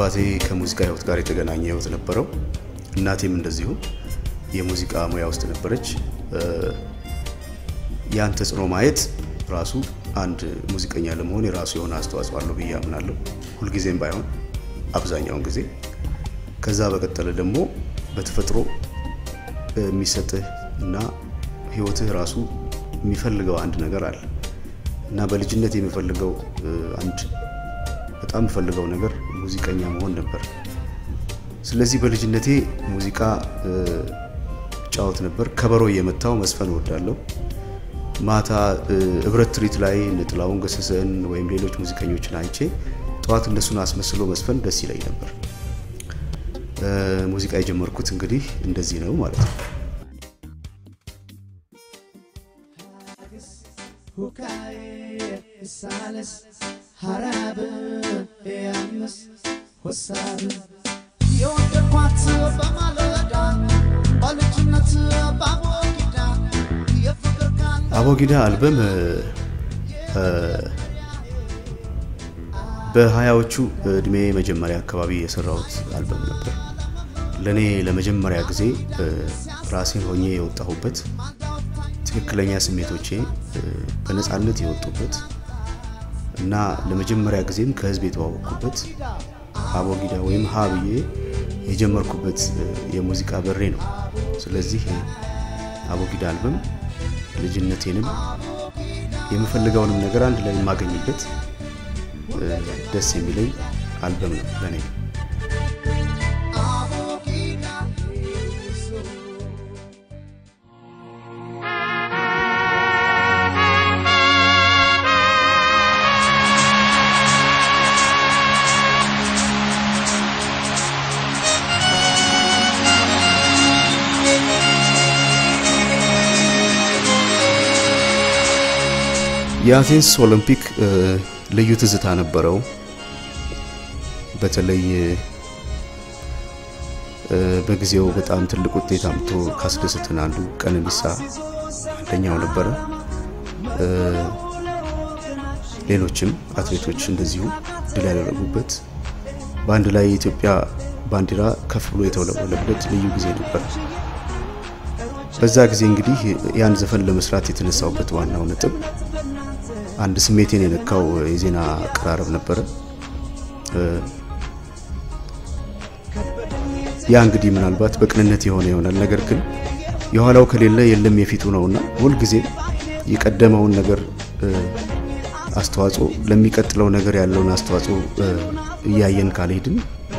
አባቴ ከሙዚቃ ህይወት ጋር የተገናኘ ህይወት ነበረው። እናቴም እንደዚሁ የሙዚቃ ሙያ ውስጥ ነበረች። ያን ተጽዕኖ ማየት ራሱ አንድ ሙዚቀኛ ለመሆን የራሱ የሆነ አስተዋጽኦ አለው ብዬ አምናለሁ። ሁልጊዜም ባይሆን አብዛኛውን ጊዜ። ከዛ በቀጠለ ደግሞ በተፈጥሮ የሚሰጥህ እና ህይወትህ ራሱ የሚፈልገው አንድ ነገር አለ እና በልጅነት የሚፈልገው አንድ በጣም የምፈልገው ነገር ሙዚቀኛ መሆን ነበር። ስለዚህ በልጅነቴ ሙዚቃ ጫወት ነበር። ከበሮ እየመታው መስፈን እወዳለሁ። ማታ ህብረት ትርኢት ላይ ጥላሁን ገሰሰን ወይም ሌሎች ሙዚቀኞችን አይቼ ጠዋት እነሱን አስመስሎ መስፈን ደስ ይለኝ ነበር። ሙዚቃ የጀመርኩት እንግዲህ እንደዚህ ነው ማለት ነው። የወደድኳት በማለዳ በልጅነት ባቦጊዳ የፍቅር ቃል አቦጊዳ አልበም በሀያዎቹ እድሜ መጀመሪያ አካባቢ የሰራሁት አልበም ነበር። ለእኔ ለመጀመሪያ ጊዜ ራሴን ሆኜ የወጣሁበት ትክክለኛ ስሜቶቼ በነፃነት የወጡበት እና ለመጀመሪያ ጊዜም ከህዝብ የተዋወቅኩበት አቦጊዳ ወይም ሀ ብዬ የጀመርኩበት የሙዚቃ በሬ ነው። ስለዚህ አቦጊዳ አልበም ልጅነቴንም የምፈልገውንም ነገር አንድ ላይ የማገኝበት ደስ የሚለኝ አልበም ነው ለእኔ። የአቴንስ ኦሎምፒክ ልዩ ትዝታ ነበረው። በተለይ በጊዜው በጣም ትልቅ ውጤት አምጥቶ ካስደሰትን አንዱ ቀነኒሳ አንደኛው ነበረ። ሌሎችም አትሌቶች እንደዚሁ ድል ያደረጉበት በአንድ ላይ የኢትዮጵያ ባንዲራ ከፍ ብሎ የተውለበለበት ልዩ ጊዜ ነበር። በዛ ጊዜ እንግዲህ ያን ዘፈን ለመስራት የተነሳውበት ዋናው ነጥብ አንድ ስሜቴን የነካው የዜና አቀራረብ ነበረ። ያ እንግዲህ ምናልባት በቅንነት የሆነ ይሆናል። ነገር ግን የኋላው ከሌለ የለም የፊቱ ነውና ሁልጊዜም የቀደመውን ነገር አስተዋጽኦ ለሚቀጥለው ነገር ያለውን አስተዋጽኦ እያየን ካልሄድን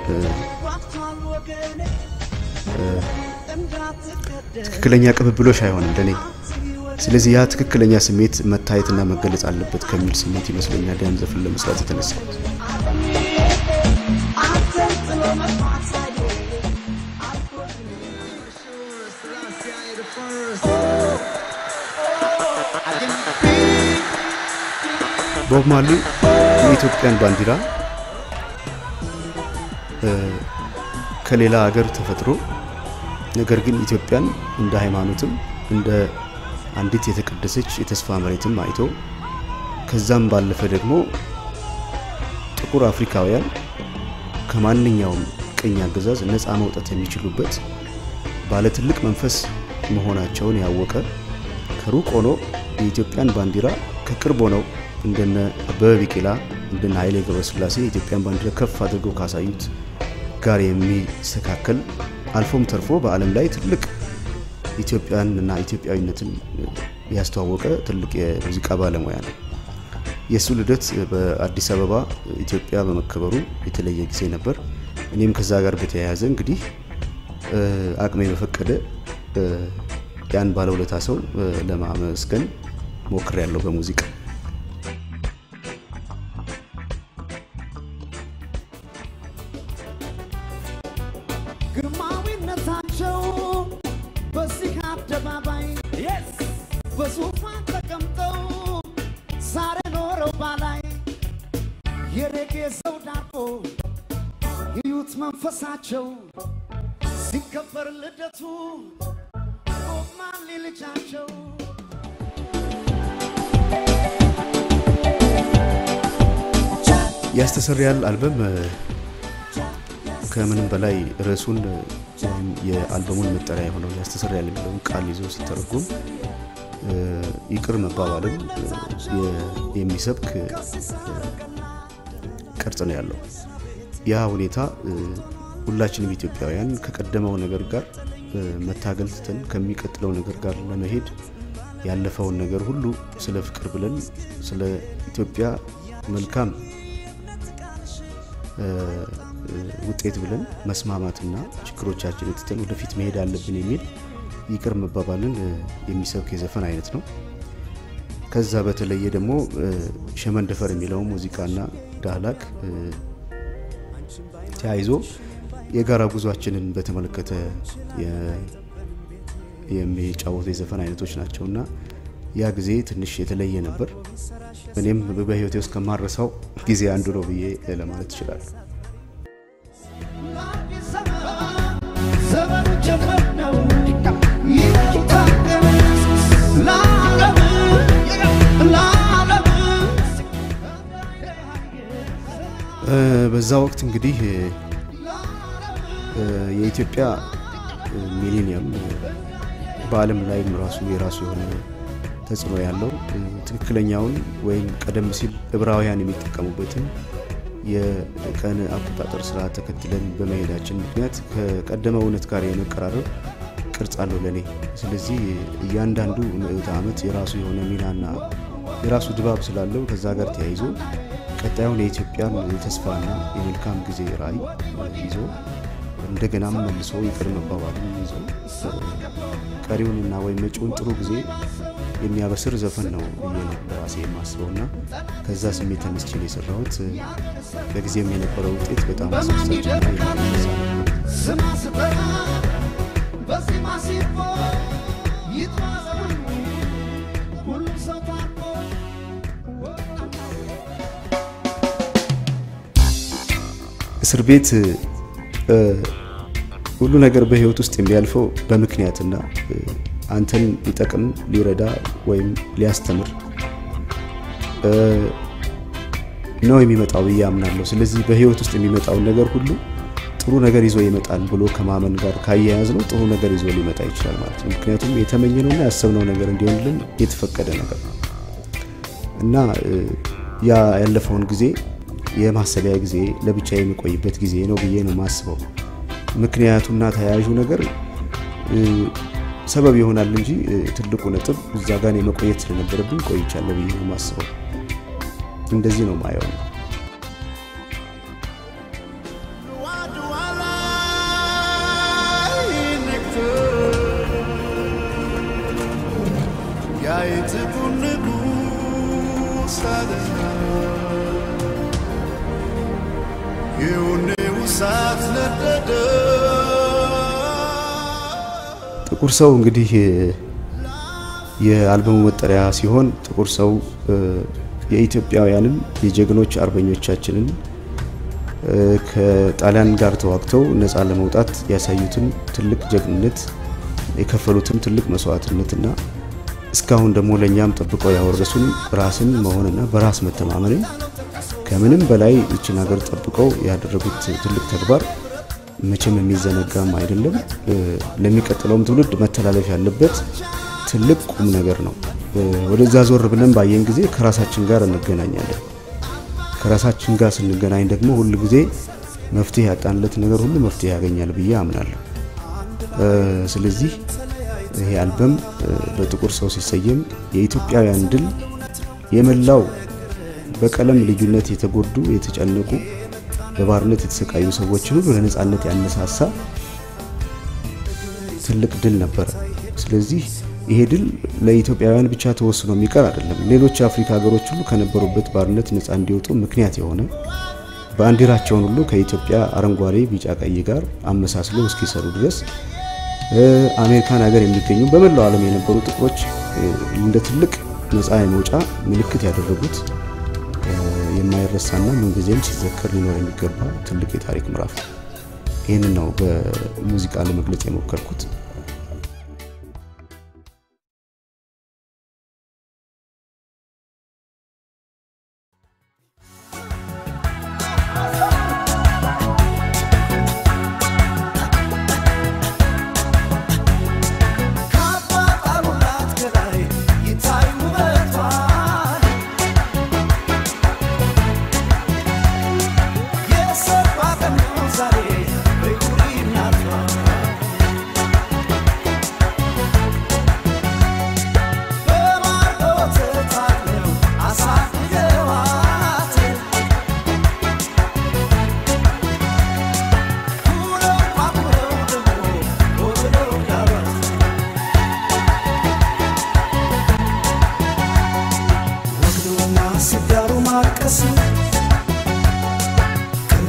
ትክክለኛ ቅብብሎሽ አይሆንም ለኔ። ስለዚህ ያ ትክክለኛ ስሜት መታየትና መገለጽ አለበት ከሚል ስሜት ይመስለኛል ያን ዘፈን ለመስራት የተነሳሁት። ቦብ ማርሊ የኢትዮጵያን ባንዲራ ከሌላ ሀገር ተፈጥሮ ነገር ግን ኢትዮጵያን እንደ ሃይማኖትም እንደ አንዲት የተቀደሰች የተስፋ መሬትም አይቶ ከዛም ባለፈ ደግሞ ጥቁር አፍሪካውያን ከማንኛውም ቅኝ አገዛዝ ነፃ መውጣት የሚችሉበት ባለ ትልቅ መንፈስ መሆናቸውን ያወቀ ከሩቅ ሆኖ የኢትዮጵያን ባንዲራ ከቅርብ ሆነው እንደነ አበበ ቢቂላ እንደነ ኃይሌ ገብረስላሴ የኢትዮጵያን ባንዲራ ከፍ አድርገው ካሳዩት ጋር የሚስተካከል አልፎም ተርፎ በዓለም ላይ ትልቅ ኢትዮጵያን እና ኢትዮጵያዊነትን ያስተዋወቀ ትልቅ የሙዚቃ ባለሙያ ነው። የእሱ ልደት በአዲስ አበባ ኢትዮጵያ በመከበሩ የተለየ ጊዜ ነበር። እኔም ከዛ ጋር በተያያዘ እንግዲህ አቅሜ በፈቀደ ያን ባለውለታ ሰው ለማመስገን ሞክሬያለሁ በሙዚቃ። ግርማዊነታቸው በዚህ አደባባይ በዙፋን ተቀምጠው ዛሬ ኖረው ባላይ የሬጌ ሰው ዳቦ እዩት መንፈሳቸው ሲከበር ልደቱ ቦብ ማርሊ ልጃቸው ያስተሰርያል አልበም ከምንም በላይ ርዕሱን ወይም የአልበሙን መጠሪያ የሆነው ያስተሰርያል የሚለውን ቃል ይዞ ሲተረጉም ይቅር መባባልን የሚሰብክ ቅርጽ ነው ያለው። ያ ሁኔታ ሁላችንም ኢትዮጵያውያን ከቀደመው ነገር ጋር መታገል ትተን ከሚቀጥለው ነገር ጋር ለመሄድ ያለፈውን ነገር ሁሉ ስለ ፍቅር ብለን ስለ ኢትዮጵያ መልካም ውጤት ብለን መስማማትና ችግሮቻችን ትተን ወደፊት መሄድ አለብን የሚል ይቅር መባባልን የሚሰብክ የዘፈን አይነት ነው። ከዛ በተለየ ደግሞ ሸመንደፈር የሚለው ሙዚቃና ዳህላክ ተያይዞ የጋራ ጉዟችንን በተመለከተ የሚጫወቱ የዘፈን አይነቶች ናቸው እና ያ ጊዜ ትንሽ የተለየ ነበር። እኔም በህይወቴ ውስጥ ከማረሳው ጊዜ አንዱ ነው ብዬ ለማለት ይችላል። ዘመኑ ጀመር ነው ይታገል ለዓለም ለዓለም በዛ ወቅት እንግዲህ የኢትዮጵያ ሚሊኒየም በዓለም ላይም ራሱ የራሱ የሆነ ተጽዕኖ ያለው ትክክለኛውን ወይም ቀደም ሲል ዕብራውያን የሚጠቀሙበትን የቀን አቆጣጠር ስርዓት ተከትለን በመሄዳችን ምክንያት ከቀደመ እውነት ጋር የመቀራረብ ቅርጽ አለው ለእኔ። ስለዚህ እያንዳንዱ ምዕተ ዓመት የራሱ የሆነ ሚናና የራሱ ድባብ ስላለው ከዛ ጋር ተያይዞ ቀጣዩን የኢትዮጵያን የተስፋና የመልካም ጊዜ ራዕይ ይዞ እንደገናም መልሶ ይቅር መባባልን ይዞ ቀሪውንና ወይም መጪውን ጥሩ ጊዜ የሚያበስር ዘፈን ነው ብዬ ነው በራሴ የማስበው እና ከዛ ስሜት ተነስቼ ነው የሰራሁት። በጊዜም የነበረው ውጤት በጣም አስደሳችና የሚያነሳ ነው። ስማ ስጠራ በዚህ ማሲፎ ይጥማዘኑ ሁሉም ሰው ታርቆ እስር ቤት ሁሉ ነገር በህይወት ውስጥ የሚያልፈው በምክንያትና አንተን ሊጠቅም ሊረዳ ወይም ሊያስተምር ነው የሚመጣው ብዬ አምናለሁ። ስለዚህ በህይወት ውስጥ የሚመጣውን ነገር ሁሉ ጥሩ ነገር ይዞ ይመጣል ብሎ ከማመን ጋር ካያያዝ ነው ጥሩ ነገር ይዞ ሊመጣ ይችላል ማለት ነው። ምክንያቱም የተመኘነውና ያሰብነው ነገር እንዲሆንልን የተፈቀደ ነገር ነው እና ያ ያለፈውን ጊዜ የማሰቢያ ጊዜ ለብቻ የሚቆይበት ጊዜ ነው ብዬ ነው የማስበው። ምክንያቱና ተያያዡ ነገር ሰበብ ይሆናል እንጂ ትልቁ ነጥብ እዛ ጋር የመቆየት ስለነበረብኝ ቆይቻለሁ ብዬ ነው የማስበው። እንደዚህ ነው ማየው ነው። ጥቁር ሰው እንግዲህ የአልበሙ መጠሪያ ሲሆን ጥቁር ሰው የኢትዮጵያውያንን የጀግኖች አርበኞቻችንን ከጣሊያን ጋር ተዋግተው ነፃ ለመውጣት ያሳዩትን ትልቅ ጀግንነት የከፈሉትን ትልቅ መስዋዕትነትና እስካሁን ደግሞ ለእኛም ጠብቀው ያወረሱን ራስን መሆንና በራስ መተማመንን ከምንም በላይ ይችን ሀገር ጠብቀው ያደረጉት ትልቅ ተግባር መቼም የሚዘነጋም አይደለም። ለሚቀጥለውም ትውልድ መተላለፍ ያለበት ትልቅ ቁም ነገር ነው። ወደዛ ዞር ብለን ባየን ጊዜ ከራሳችን ጋር እንገናኛለን። ከራሳችን ጋር ስንገናኝ ደግሞ ሁል ጊዜ መፍትሄ ያጣንለት ነገር ሁሉ መፍትሄ ያገኛል ብዬ አምናለሁ። ስለዚህ ይሄ አልበም በጥቁር ሰው ሲሰየም የኢትዮጵያውያን ድል የመላው በቀለም ልዩነት የተጎዱ የተጨነቁ በባርነት የተሰቃዩ ሰዎችን ሁሉ ለነጻነት ያነሳሳ ትልቅ ድል ነበረ። ስለዚህ ይሄ ድል ለኢትዮጵያውያን ብቻ ተወስኖ የሚቀር አይደለም። ሌሎች የአፍሪካ ሀገሮች ሁሉ ከነበሩበት ባርነት ነጻ እንዲወጡ ምክንያት የሆነ ባንዲራቸውን ሁሉ ከኢትዮጵያ አረንጓዴ፣ ቢጫ፣ ቀይ ጋር አመሳስሎ እስኪሰሩ ድረስ አሜሪካን ሀገር የሚገኙ በመላው ዓለም የነበሩ ጥቁሮች እንደ ትልቅ ነጻ የመውጫ ምልክት ያደረጉት የማይረሳና ምንጊዜም ሲዘከር ሊኖር የሚገባ ትልቅ የታሪክ ምዕራፍ ነው። ይህንን ነው በሙዚቃ ለመግለጽ የሞከርኩት።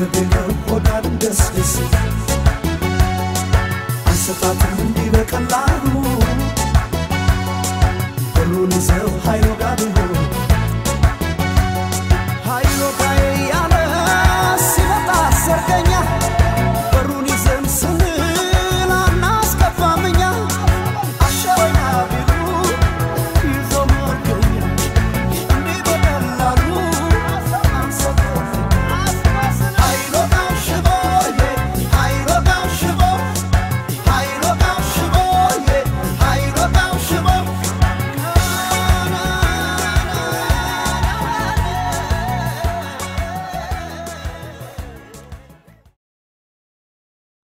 ገንዘቤ ነው ሆዳን ደስ ደስ አሰጣጥም